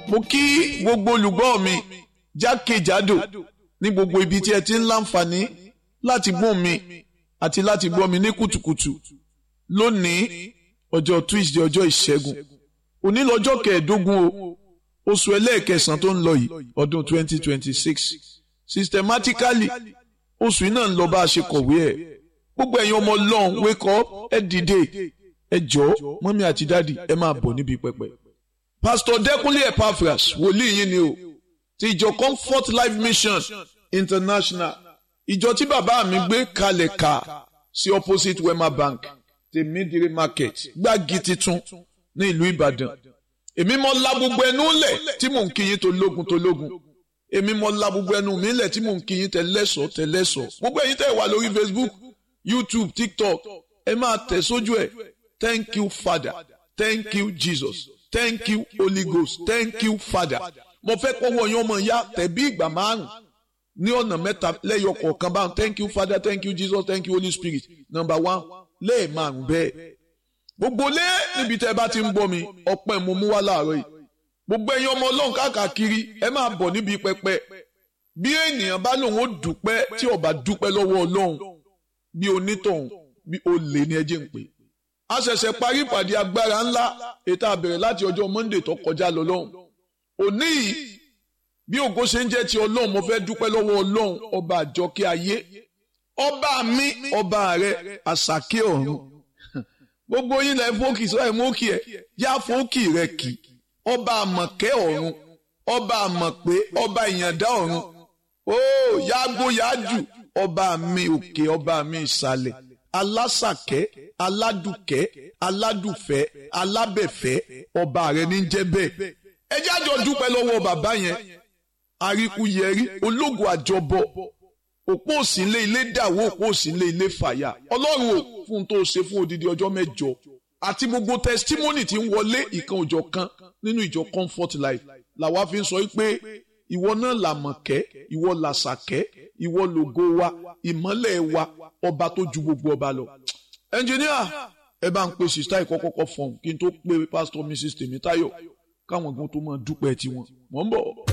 mo kí gbogbo olùgbọ́ mi jákèjádò ní gbogbo ibi tí ẹ ti ń láǹfààní láti gbọ́ mi àti láti gbọ́ mi ní kùtùkùtù lónìí ọjọ́ Tuesday ọjọ́ ìṣẹ́gun òní lọ́jọ́ kẹẹ̀ẹ́dógún o oṣù ẹlẹ́ẹ̀kẹsàn tó ń lọ yìí ọdún 2026 systematically oṣù yìí náà ń lọ bá a ṣe kọ̀wé ẹ̀ gbogbo ẹ̀yin ọmọ ọlọ́run wake up ẹ dìde ẹ jọ̀ọ́ mọ́mí àti dáàdì ẹ máa bọ̀ níbi pẹpẹ. Pastor Dẹ́kunlé Epaphras wòlíì yín ni o ti ìjọ Comfort Life Mission International ìjọ tí bàbá mi gbé kalẹ̀ ká sí opposite Wema Bank tèmídìrí market gbági titun ní ìlú Ìbàdàn èmi mọ la gbogbo ẹnu lẹ̀ tí mò ń kí yín tó lógun tó lógun èmi mọ la gbogbo ẹnu mi lẹ̀ tí mò ń kí yín tẹ́lẹ̀sọ̀ tẹ́lẹ̀sọ̀ gbogbo ẹ̀yin tẹ́ wà lórí Facebook YouTube TikTok ẹ máa tẹ̀ sójú ẹ̀ thank you Father thank you Jesus thank you Holy Ghost thank you Father mo fẹ́ kọ́wọ́ yín ọmọ ìyá tẹ̀bí ìgbà márùn ní ọ̀nà mẹ́ta lẹ́yọ kọ̀ọ̀kan báwọn thank you Father thank you Jesus thank you Holy Spirit number one lẹ́ẹ̀ márùn bẹ́ẹ̀ gbogbo lé níbi tẹ́ ẹ bá ti ń bọ́ mi ọpẹ́ mo mú wá láàárọ̀ yìí gbogbo ẹ̀yin ọmọ ọlọ́run káàkiri ẹ máa bọ̀ níbi pẹpẹ bí ènìyàn bá lòun ó dúpẹ́ tí ó bá dúpẹ́ lọ́wọ́ ọlọ́run bí onítọ̀hún bí olè ní ẹjẹ́ ń pè a ṣẹ̀ṣẹ̀ parí ìpàdé agbára ńlá ètò àbẹ̀rẹ̀ láti ọjọ́ Monday tó kọjá lọ lọ́hùn òní yìí bí ògo ṣe ń jẹ́ ti ọlọ́run mo fẹ́ dúpẹ́ lọ́wọ́ ọlọ́run ọba àjọkẹ́ ayé ọba mi ọba rẹ àṣàkẹ́ ọ̀run gbogbo yín lẹ fókì sọ ẹ mókì ẹ yá fókì rẹ kì ọba àmọ̀kẹ́ ọ̀run ọba àmọ̀pé ọba ìyàndá ọ̀run ó yágbó yájù ọba mi òkè ọba mi ìsàlẹ̀ alásàkẹ́ aládùkẹ́ aládùfẹ́ alábẹ̀fẹ́ ọba rẹ ní jẹ́ bẹ́ẹ̀ ẹ jẹ́ àjọ dúpẹ́ lọ́wọ́ bàbá yẹn àríkúyẹrí ológun àjọbọ òpó òsínlé ilé dàwó òpó òsínlé ilé fàyà ọlọ́run ò fún tó ṣe fún odidi ọjọ́ mẹ́jọ àti gbogbo testimony tí ń wọlé ìkan òjọ̀ kan nínú ìjọ comfort life làwa fi ń sọ pé ìwọ náà làmọ̀kẹ́ ìwọ làṣàkẹ́ ìwọ lògo wa ìmọ́lẹ̀ wa ọba tó ju gbogbo ọba lọ. ẹnjìníà ẹ bá ń pe sista ìkọ́kọ́kọ́ fọ̀hún kí n tó pe pastor mrs tèmítáyọ̀ káwọn gan tó máa dúpẹ́ tiwọn mọ̀ ń bọ̀.